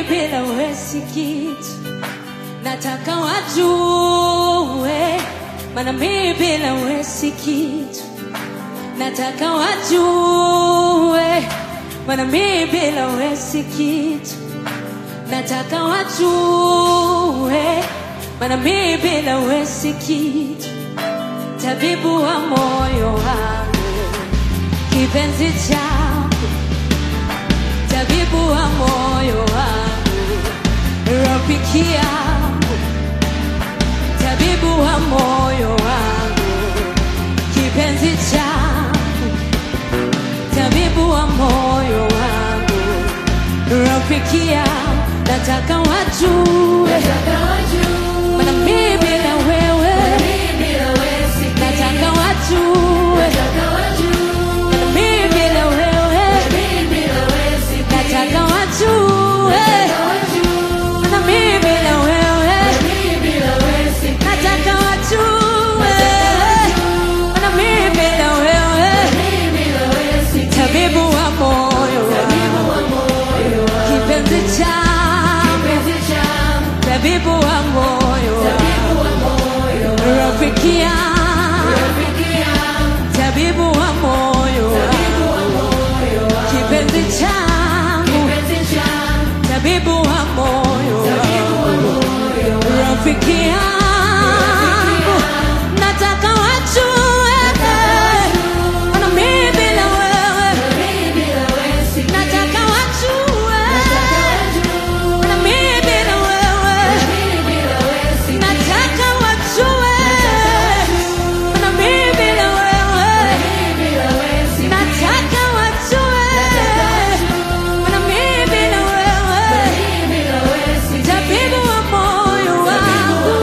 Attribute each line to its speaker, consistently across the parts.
Speaker 1: mimi bila wewe si kitu. Nataka wajue, maana mimi bila wewe si kitu. Nataka wajue, maana mimi bila wewe si kitu. Nataka wajue, maana mimi bila wewe si kitu. Tabibu wa moyo wangu, kipenzi changu, tabibu wa moyo wangu, rafiki yangu, tabibu wa moyo wangu, kipenzi changu, tabibu wa moyo wangu, rafiki yangu, nataka wajue, maana mimi bila wewe, nataka wajue, maana mimi bila wewe, nataka wajue, maana mimi bila wewe, nataka wajue, maana mimi bila wewe, tabibu wa moyo wangu, kipenzi changu, tabibu wa moyo wangu, rafiki yangu, tabibu wa moyo wangu, kipenzi changu, tabibu wa moyo wangu, rafiki yangu, nataka wajue, maana mimi bila wewe, nataka wajue, maana mimi bila wewe, nataka wajue, maana mimi bila wewe, nataka wajue, maana mimi bila wewe, tabibu wa moyo wangu,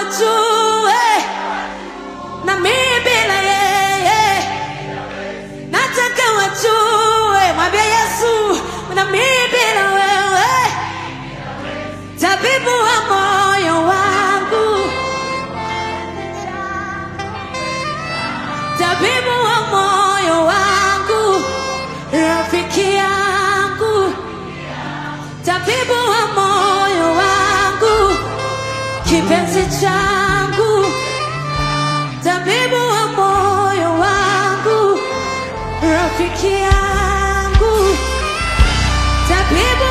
Speaker 1: wajue na mimi bila yeye nataka wajue mwambie yesu na mimi bila wewe tabibu wa moyo wangu tabibu wa moyo wangu rafiki yangu tabibu wa moyo wangu kipenzi changu tabibu wa moyo wangu rafiki yangu tabibu